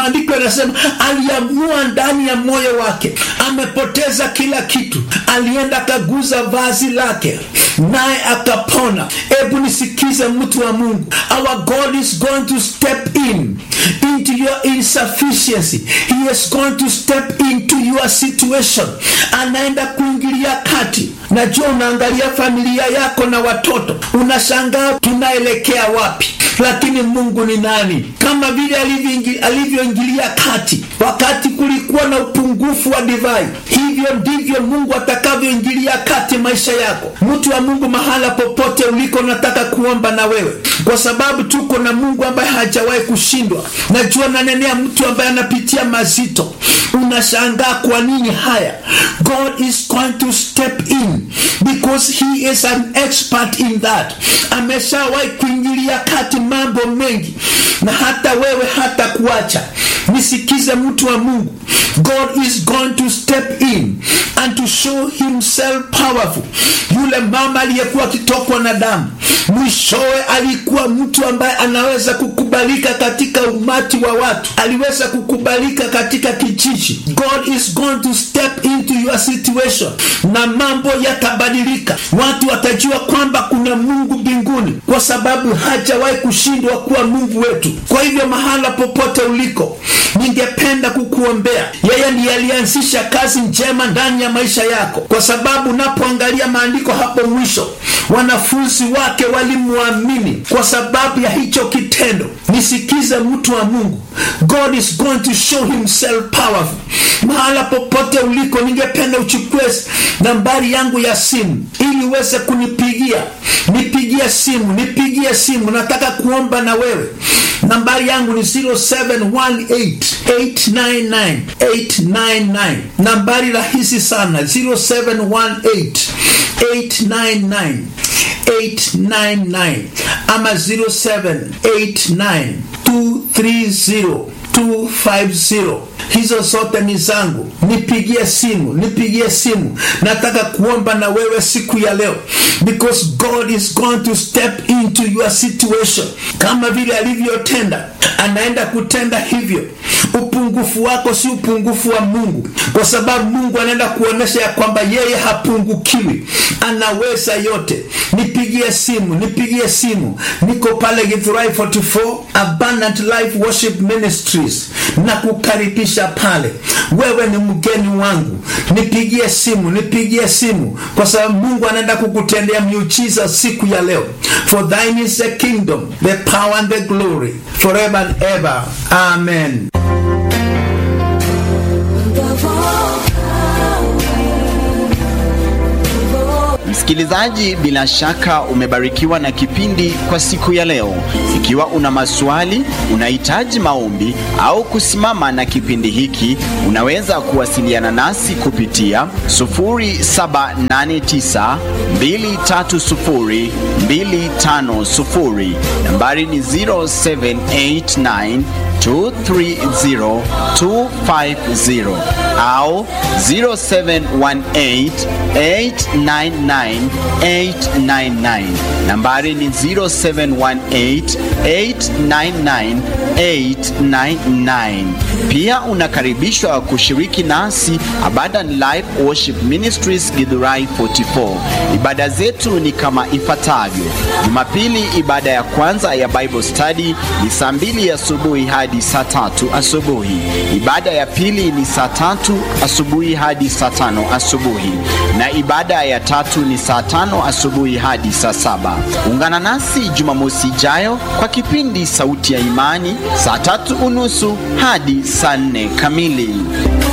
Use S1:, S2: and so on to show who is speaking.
S1: maandiko yanasema aliamua ndani ya moyo wake amepoteza kila kitu alienda akaguza vazi lake naye akapona hebu nisikize mtu wa mungu our god is going to step in into your insufficiency he is going to step into your situation anaenda kuingilia kati najua unaangalia familia yako na watoto unashangaa tunaelekea wapi lakini mungu ni nani kama vile alivyoingilia kati wakati kulikuwa na upungufu wa divai hivyo ndivyo mungu atakavyoingilia kati maisha yako mtu wa mungu mahala popote uliko nataka kuomba na wewe kwa sababu tuko na mungu ambaye hajawahi kushindwa najua nanenea mtu ambaye anapitia mazito unashangaa kwa nini haya god is going to step in because he is an expert in that ameshawahi kuingilia kati mambo mengi na hata wewe hata kuacha nisikize mtu wa mungu god is going to step in and to show himself powerful yule mama aliyekuwa akitokwa na damu mwishowe alikuwa mtu ambaye anaweza kukubalika katika umati wa watu aliweza kukubalika katika kijiji god is going to step into your situation na mambo yatabadilika watu watajua kwamba kuna mungu mbinguni kwa sababu hajawahi kushindwa kuwa mungu wetu kwa hivyo mahala popote uliko ningependa kukuombea yeye ndiye alianzisha kazi njema ndani ya maisha yako kwa sababu unapoangalia maandiko hapo mwisho wanafunzi wake walimwamini kwa sababu ya hicho kitendo nisikize mtu wa mungu god is going to show himself powerful mahala popote uliko ningependa uchukue nambari yangu ya simu ili uweze kunipigia nipigie simu nipigie simu nataka kuomba na wewe nambari yangu ni 0718899899 nambari rahisi sana 0718899899 ama 0789230250 hizo zote ni zangu nipigie simu nipigie simu nataka kuomba na wewe siku ya leo because god is going to step into your situation kama vile alivyotenda anaenda kutenda hivyo upungufu wako si upungufu wa mungu kwa sababu mungu anaenda kuonyesha ya kwamba yeye hapungukiwi anaweza yote nipigie simu nipigie simu niko pale githurai 44 abundant life worship ministries na kukaribisha pale wewe ni mgeni wangu nipigie simu nipigie simu kwa sababu mungu anaenda kukutendea miujiza siku ya leo for thine is the kingdom the power and the glory forever and ever amen
S2: Msikilizaji, bila shaka umebarikiwa na kipindi kwa siku ya leo. Ikiwa una maswali, unahitaji maombi au kusimama na kipindi hiki, unaweza kuwasiliana nasi kupitia 0789230250. Nambari ni 0789 230250 au 0718899899. Nambari ni 0718899899. Pia unakaribishwa kushiriki nasi Abundant Life Worship Ministries Githurai 44. Ibada zetu ni kama ifuatavyo: Jumapili, ibada ya kwanza ya Bible study ni saa mbili asubuhi hadi saa tatu asubuhi. Ibada ya pili ni saa tatu asubuhi hadi saa tano asubuhi, na ibada ya tatu ni saa tano asubuhi hadi saa saba. Ungana nasi Jumamosi ijayo kwa kipindi Sauti ya Imani saa tatu unusu hadi saa nne kamili.